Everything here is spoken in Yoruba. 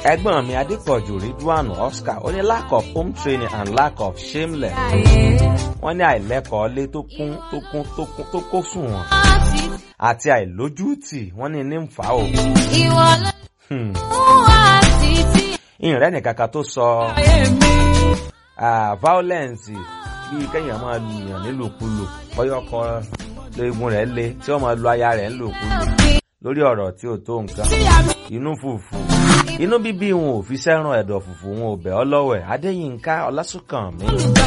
ẹ̀gbọ́n mi adépọ̀jù ridwan oscar ó ní lack of home training and lack of shameless wọ́n ní àìlẹ́kọ̀ọ́ lé tó kún tó kún tó kún tó kó sùn wọn àti àìlójútì wọ́n ní ní ń fà ó. Ìwọ ló Hmm. wá títí ìrìn nìkankan tó sọ ah, violence bíi kéèyàn máa lu èèyàn nílòkulò bọ́yọ̀kọ léegun rẹ̀ lé tí wọ́n máa lu aya rẹ̀ nílòkulò lórí ọ̀rọ̀ tí ò tó nǹkan inú fùfù inú bíbí wọn ò fi sẹ́ràn ẹ̀dọ̀ fùfù wọn ò bẹ̀ ọ́ lọ́wẹ̀ adéyínká ọlásùnkànmí